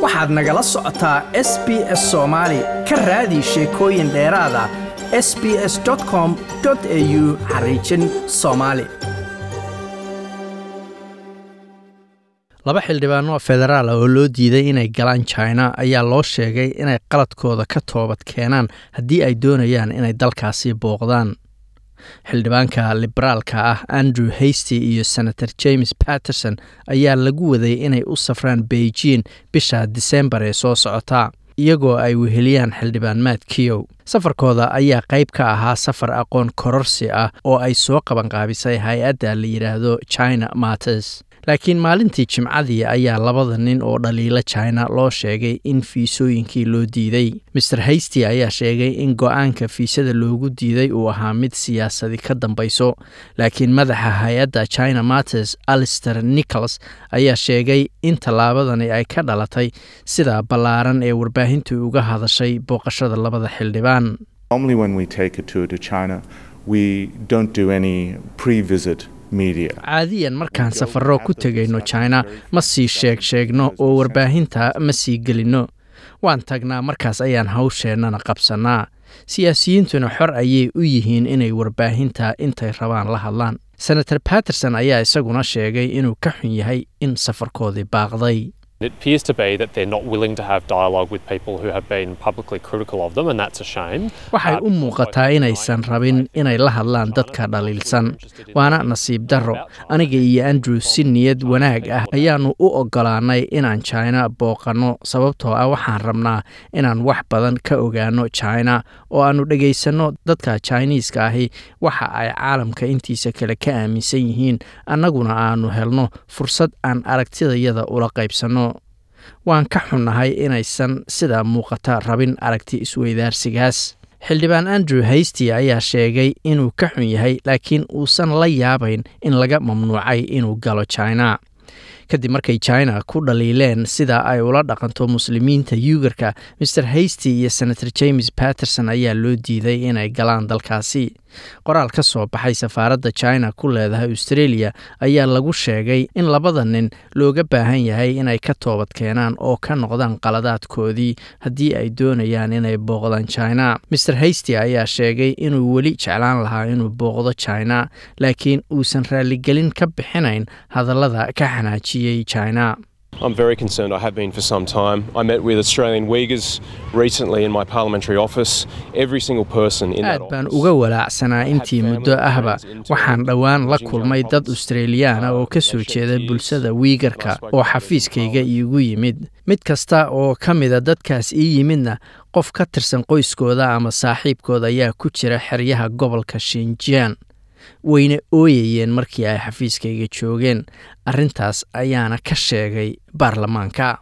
waxaad nagala socotaa s b s soomaali ka raadi sheekooyin dheeraada s b s com au xariijin soomaali laba xildhibaano federaal oo loo diiday inay galaan china ayaa loo sheegay inay qaladkooda ka toobad keenaan haddii ay doonayaan inay dalkaasi booqdaan xildhibaanka liberaalka ah andrew hasty iyo senator james patterson ayaa lagu waday inay u safraan beijing bisha disembar ee soo socota iyagoo ay weheliyaan xildhibaan matt kiyow safarkooda ayaa qayb ka ahaa safar aqoon kororsi ah oo ay soo qabanqaabisay hay-adda la yidhaahdo china matters laakiin maalintii jimcadii ayaa labada nin oo dhaliila china loo sheegay in fiisooyinkii loo diiday master hasty ayaa sheegay in go-aanka fiisada loogu diiday uu ahaa mid siyaasadi ka dambayso laakiin madaxa hay-adda china matters alister nichols ayaa sheegay in tallaabadani ay ka dhalatay sida ballaaran ee warbaahintu uga hadashay booqashada labada xildhibaan caadiyan markaan safarro ku tegayno china ma sii sheeg sheegno oo warbaahinta ma sii gelinno waan tagnaa markaas ayaan hawsheennana qabsannaa siyaasiyiintuna xor ayay u yihiin inay warbaahinta intay rabaan la hadlaan senator patterson ayaa isaguna sheegay inuu ka xun yahay in safarkoodii baaqday It appears to be that they're not willing to have dialogue with people who have been publicly critical of them, and that's a shame. waxay u muuqataa inaysan rabin inay la hadlaan dadka dhaliilsan waana nasiib darro aniga iyo andrew si niyad wanaag ah ayaannu u oggolaanay inaan china booqanno sababtoo ah waxaan rabnaa inaan wax badan ka ogaano china oo aannu dhegaysanno dadka chiniiska ahi waxa ay caalamka intiisa kale ka aaminsan yihiin annaguna aannu helno fursad aan aragtidayada ula qaybsanno waan ka xunnahay inaysan sidaa muuqata rabin aragti isweydaarsigaas xildhibaan andrew hasty ayaa sheegay inuu ka xun yahay laakiin uusan la yaabayn in laga mamnuucay inuu galo china kadib markay china ku dhaliileen sida ay ula dhaqanto muslimiinta yuugarka master hasty iyo senator james patterson ayaa loo diiday inay galaan dalkaasi qoraal ka soo baxay safaaradda china ku leedahay australia ayaa lagu sheegay in labada nin looga baahan yahay inay ka toobad keenaan oo ka noqdaan qaladaadkoodii haddii ay doonayaan inay booqdaan china master hasty ayaa sheegay inuu weli jeclaan lahaa inuu booqdo china laakiin uusan raaligelin ka bixinayn hadallada ka xanaajiyey china I'm very concerned. I have been for some time. I met with Australian Uyghurs recently in my parliamentary office. Every single person in that aad baan uga walaacsanaa intii muddo ahba waxaan dhowaan la kulmay dad australiyaana oo ka soo jeeda bulshada wiigarka oo xafiiskayga iigu yimid mid kasta oo ka mida dadkaas ii yimidna qof ka tirsan qoyskooda ama saaxiibkooda ayaa ku jira xeryaha gobolka shinjian wayna ooyayeen markii ay xafiiskayga joogeen arrintaas ayaana ka sheegay baarlamaanka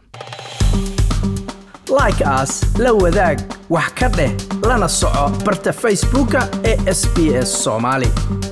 like aas la wadaag wax ka dheh lana soco barta facebooka ee sb s soomaali